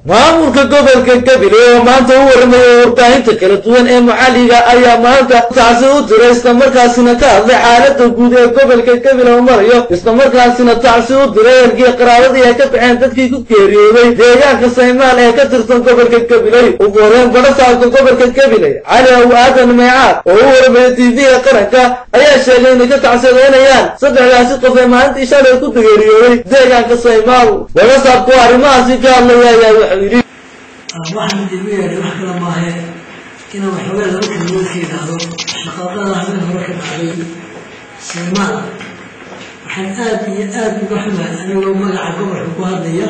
maamulka gobolka gabiley oo maanta u warramaya warbaahinta kala duwan ee maxalliga ayaa maanta tacsi u diray islamarkaasina ka hadlay xaalada guud ee gobolka gabiley oo marayo islamarkaasina tacsi u diray ergii qaraabadii ay ka baxeen dadkii ku geeriyooday deegaanka saymaal ee ka tirsan gobolka gabiley ugu horeen badhasaabka gobolka gabiley cali aw aadan meecaad oo u warramaya tv-ga qaranka ayaa sheegay inay ka tacsiyadeynayaan saddexdaasi qof ee maalintii shalay ku geeriyooday deegaanka saymaal badhasaabku arrimahaasi ka hadlaya ayaa wuxuu yidhi waxaan idigu yeedhay wax kale maahe inaan waxoogaa laba kelmood ka idhaahdo shaqaaqada habeen hore ka dhacday saymaal waxaan aada iyo aada uga xumahay anigoo magaca gobolka ku hadlaya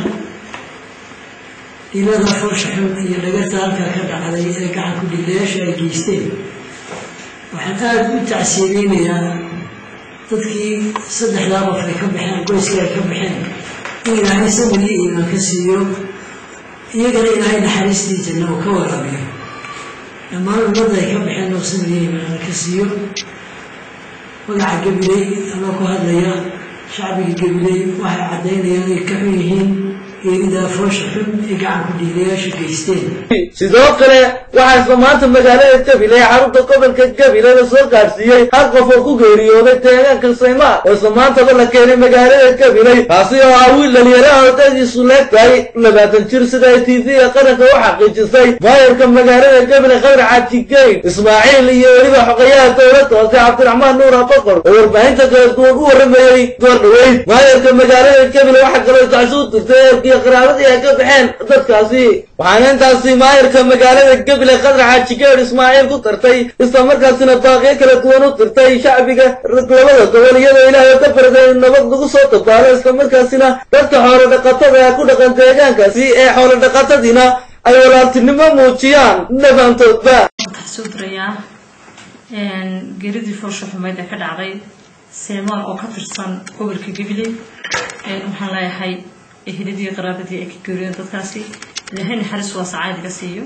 ilada foosha xun iyo dhagarta halkaa ka dhacday ee gacan ku dhiilayaasha ay geysteen waxaan aada u tacsiyadeynayaa dadkii saddexdaa qof ay ka baxeen qoyskii ay ka baxeen in ilaahay samir iyo iimaan ka siiyo iyagana ilaahay naxariistii janna uu ka waraabiyo dhammaan ummadda ay ka baxeen oo samir iyo iimaan ka siiyo magaca gabiley anoo ku hadlaya shacbiga gabiley waxay caddaynayaan inay ka xun yihiin geeridaa foosha xun ee gacan ku dhiilayaasha geysteen sidoo kale waxaa isla maanta magaalada gabiley xarunta gobolka gabiley la soo gaadhsiiyey hal qof oo ku geeriyooday deegaanka saymaal oo isla maantaba la keenay magaalada gabiley kaasi oo ah wiil dhalinyaraha odadiisu leegtahay labaatan jir sida ay tv-ga qaranka u xaqiijisay maayarka magaalada gabiley khadar xaaji geyn ismaaciil iyo weliba xogayaha dowladda hoose cabdiraxmaan nuur aboqor oo warbaahinta kala duwan u warramayey door dhaweyd maayarka magaalada gabiley waxaa kaloo tacsi u dirtay eerkii qaraabadii ay ka baxeen dadkaasi waxaana intaasi maayarka magaalada gabiley khadar xaaji geer ismaaciil ku dartay islamarkaasina baaqyo kala duwan u dirtay shacbiga labada gobol iyadoo ilaahay ka barday in nabad lagu soo dabaalo islamarkaasina dadka xoolo dhaqatada ee ku dhaqan deegaankaasi ee xoolo dhaqatadiina ay walaaltinimo muujiyaan dhabaantoodba soo dirayaa geeridii foosha xumeyd ee ka dhacday seemaan oo ka tirsan gobolka gabiley waxaan leeyahay eheladii qaraabadii ay ka geeriyeen dadkaasi ilaahay naxariis waa sacaadiga siiyo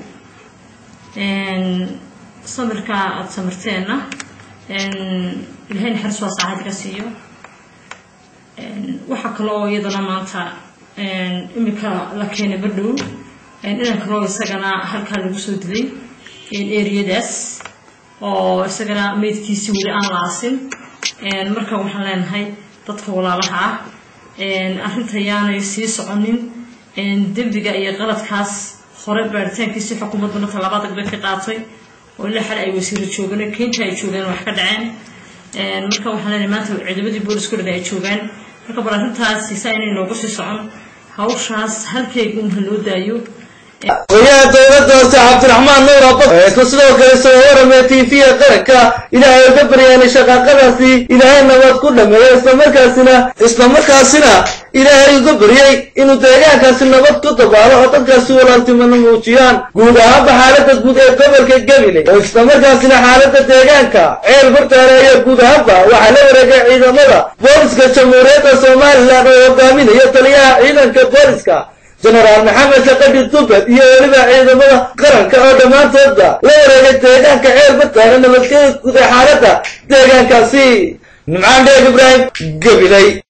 samirka aada samirteenna ilaahay naxariis waa sacaadiga siiyo waxaa kaloo iyadana maanta imika la keenay badhow inan kaloo isagana halkaa lagu soo dilay eriyadaas oo isagana meydkiisii weli aan la aasin marka waxaan leenahay dadka walaalaha ah arrinta yaanay sii soconin dembiga iyo qaladkaas hore baaritaankiisii xukuumadduna tallaabada bay ka qaatay oo ilaa xal ay wasiiro joogeen keynta ay joogeen wax ka dhaceen marka waxaan leenahay maanta ciidamadii boolisku dhan ay joogaan marka bal arrintaasi saa inay nooga sii socon hawshaas halkeega un ha loo daayo oyaha dowladda hoose cabdiraxmaan nuur abo isna sidoo kale soo waramaya tv-ga qaranka ilaahay uga baryaanay shaqaaqadaasi ilaahay nabad ku dhameeyo islamarkaasina islamarkaasina ilaahay uga baryay inuu deegaankaasi nabad ku dabaalo oo dadkaasi walaaltimana muujiyaan guud ahaanba xaalada guud ee gobolka gabiley oo islamarkaasina xaalada deegaanka ceel bartaareeya guud ahaanba waxaa la wareegay ciidamada booliska jamhuuriyadda somalilan oo hogaaminaya taliyaha ciidanka booliska jenaraal maxamed shaqadhi dubed iyo weliba ciidamada qaranka oo dhammaantoodba la wareegay deegaanka ceel bartaare nabadgeda guud ee xaaladda deegaankaasi nimcaan dheeg ibraahim gabiley